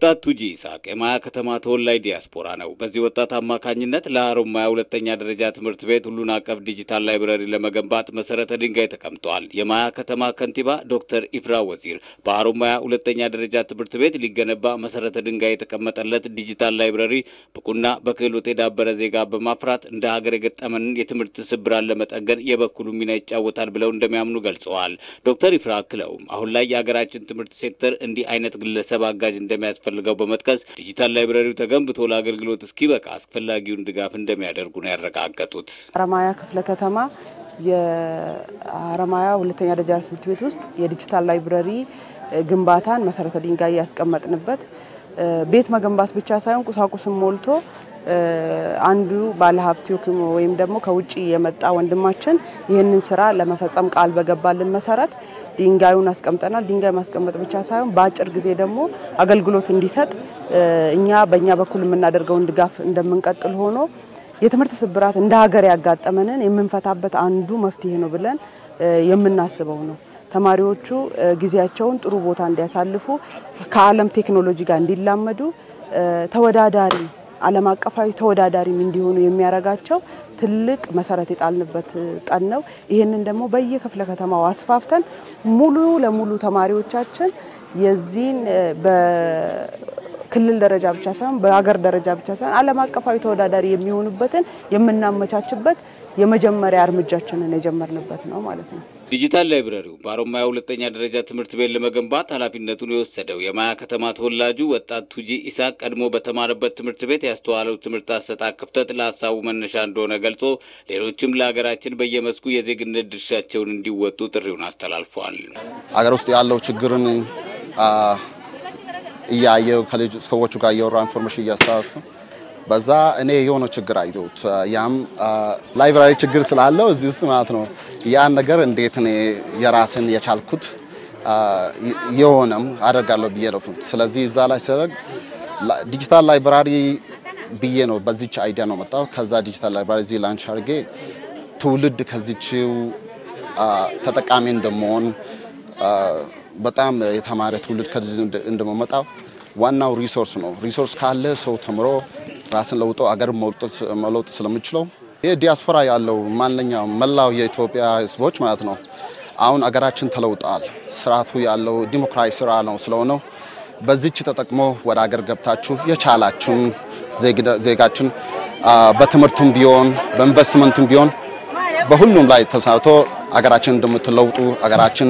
ወጣት ቱጂ ይስሐቅ የማያ ከተማ ተወላጅ ዲያስፖራ ነው። በዚህ ወጣት አማካኝነት ለሀሮማያ ሁለተኛ ደረጃ ትምህርት ቤት ሁሉን አቀፍ ዲጂታል ላይብረሪ ለመገንባት መሰረተ ድንጋይ ተቀምጧል። የማያ ከተማ ከንቲባ ዶክተር ኢፍራ ወዚር በሀሮማያ ሁለተኛ ደረጃ ትምህርት ቤት ሊገነባ መሰረተ ድንጋይ የተቀመጠለት ዲጂታል ላይብረሪ ብቁና በክህሎት የዳበረ ዜጋ በማፍራት እንደ ሀገር የገጠመንን የትምህርት ስብራን ለመጠገን የበኩሉ ሚና ይጫወታል ብለው እንደሚያምኑ ገልጸዋል። ዶክተር ኢፍራ አክለውም አሁን ላይ የሀገራችን ትምህርት ሴክተር እንዲህ አይነት ግለሰብ አጋዥ እንደሚያስፈልገው በመጥቀስ ዲጂታል ላይብረሪው ተገንብቶ ለአገልግሎት እስኪበቃ አስፈላጊውን ድጋፍ እንደሚያደርጉ ነው ያረጋገጡት። ሀረማያ ክፍለ ከተማ የሀረማያ ሁለተኛ ደረጃ ትምህርት ቤት ውስጥ የዲጂታል ላይብረሪ ግንባታን መሰረተ ድንጋይ ያስቀመጥንበት ቤት መገንባት ብቻ ሳይሆን ቁሳቁስን ሞልቶ አንዱ ባለሀብት ወይም ደግሞ ከውጭ የመጣ ወንድማችን ይህንን ስራ ለመፈጸም ቃል በገባልን መሰረት ድንጋዩን አስቀምጠናል። ድንጋይ ማስቀመጥ ብቻ ሳይሆን በአጭር ጊዜ ደግሞ አገልግሎት እንዲሰጥ እኛ በእኛ በኩል የምናደርገውን ድጋፍ እንደምንቀጥል ሆኖ የትምህርት ስብራት እንደ ሀገር ያጋጠመንን የምንፈታበት አንዱ መፍትሄ ነው ብለን የምናስበው ነው። ተማሪዎቹ ጊዜያቸውን ጥሩ ቦታ እንዲያሳልፉ ከዓለም ቴክኖሎጂ ጋር እንዲላመዱ ተወዳዳሪ ዓለም አቀፋዊ ተወዳዳሪም እንዲሆኑ የሚያደርጋቸው ትልቅ መሰረት የጣልንበት ቀን ነው። ይህንን ደግሞ በየክፍለ ከተማው አስፋፍተን ሙሉ ለሙሉ ተማሪዎቻችን የዚህን በክልል ደረጃ ብቻ ሳይሆን በሀገር ደረጃ ብቻ ሳይሆን ዓለም አቀፋዊ ተወዳዳሪ የሚሆኑበትን የምናመቻችበት የመጀመሪያ እርምጃችንን የጀመርንበት ነው ማለት ነው። ዲጂታል ላይብረሪው በሀሮማያ ሁለተኛ ደረጃ ትምህርት ቤት ለመገንባት ኃላፊነቱን የወሰደው የማያ ከተማ ተወላጁ ወጣት ቱጂ ኢስሐቅ ቀድሞ በተማረበት ትምህርት ቤት ያስተዋለው ትምህርት አሰጣጥ ክፍተት ለሀሳቡ መነሻ እንደሆነ ገልጾ ሌሎችም ለሀገራችን በየመስኩ የዜግነት ድርሻቸውን እንዲወጡ ጥሪውን አስተላልፏል። አገር ውስጥ ያለው ችግርን እያየው ከልጅ ሰዎቹ ጋር እያወራ ኢንፎርሜሽን እያስተላለፍኩ በዛ እኔ የሆነ ችግር አየሁት። ያም ላይብራሪ ችግር ስላለው እዚህ ውስጥ ማለት ነው። ያን ነገር እንዴት እኔ የራስን የቻልኩት የሆነም አደርጋለሁ ብዬ ነው። ስለዚህ እዛ ላይ ሲያደርግ ዲጂታል ላይብራሪ ብዬ ነው በዚች አይዲያ ነው መጣው። ከዛ ዲጂታል ላይብራሪ እዚህ ላንች አድርጌ ትውልድ ከዚችው ተጠቃሚ እንደመሆን በጣም የተማረ ትውልድ ከዚህ እንደመመጣው ዋናው ሪሶርስ ነው። ሪሶርስ ካለ ሰው ተምሮ ራስን ለውጦ አገር መለውጥ ስለምችለው ይህ ዲያስፖራ ያለው ማንኛውም መላው የኢትዮጵያ ሕዝቦች ማለት ነው። አሁን አገራችን ተለውጧል። ስርዓቱ ያለው ዲሞክራሲ ስራ ነው ስለሆነው በዚች ተጠቅሞ ወደ አገር ገብታችሁ የቻላችሁን ዜጋችን በትምህርቱም ቢሆን በኢንቨስትመንቱም ቢሆን በሁሉም ላይ ተሳትፎ አገራችን እንደምትለውጡ አገራችን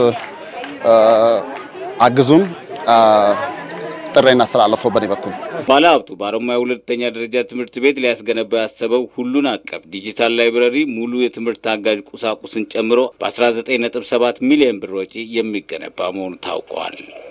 እንደምትአግዙም ጥሪ እናስተላለፈው በኔ በኩል ባለሀብቱ በሀሮማያ ሁለተኛ ደረጃ ትምህርት ቤት ሊያስገነባ ያሰበው ሁሉን አቀፍ ዲጂታል ላይብረሪ ሙሉ የትምህርት አጋዥ ቁሳቁስን ጨምሮ በ19.7 ሚሊዮን ብር ወጪ የሚገነባ መሆኑ ታውቋል።